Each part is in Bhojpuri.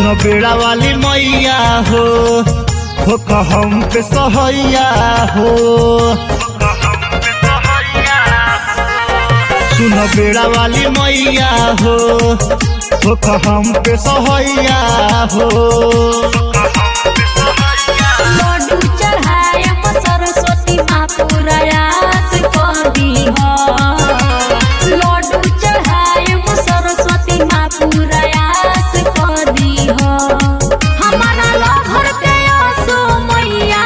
सुनो बेड़ा वाली मैया हो हो कहम पे सहैया हो सुनो बेड़ा वाली मैया हो हो कहम पे सहैया हो लड्डू चढ़ायम सरस्वती माँ प्रयास करी हो लड्डू चढ़ायम सरस्वती माँ प्रयास करी हो हमारा लभर के आसो मैया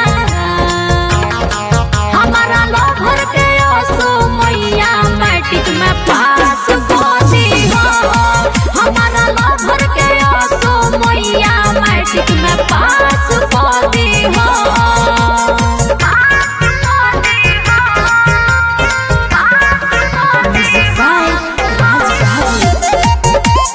हमारा लभर के आसो मैया मैट्रिक में पास करी हो हमारा लभर के आसो मैया मैट्रिक में पास करी हो Music by Raj Babu.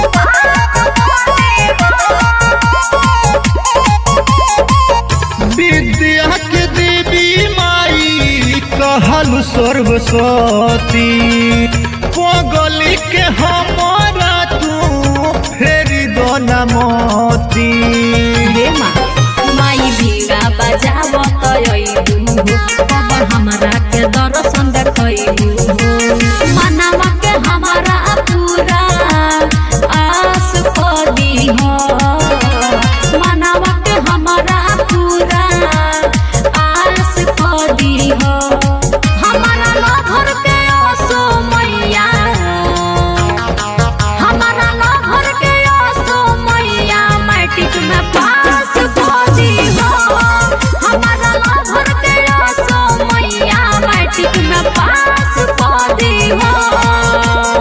विद्या के देवी माई कहल सर्वसती पगली के हमारा तू फेरी दो नमती रे माँ माई बीड़ा बजाव तयलू अब हमरा के दर्शन देखलू मनवा के हमारा पूरा आस पदी हो मनवा के हमारा पूरा आस पदी हो हमारा लभर के ओसो मैया हमारा लभर के आसो मैया मैट्रिक में पास करी हो हमारा लभर के आसो मैया मैट्रिक में पास करी हो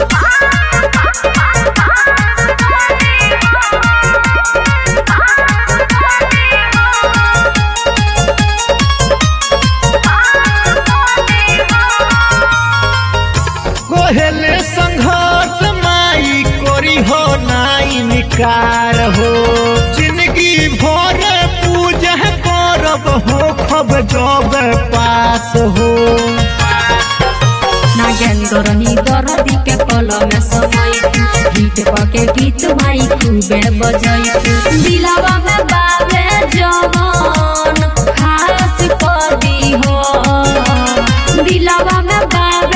कोहेले संघर्ष माई कोरी हो नाई निकार हो जिंदगी भर पूजा करब हो खब जब पास हो नागेंद्र नी दरदी के कलम समय गीत पके गीत माई खूबे बजई दिलावा में बाबे जवान खास कदी हो दिलावा में बाबे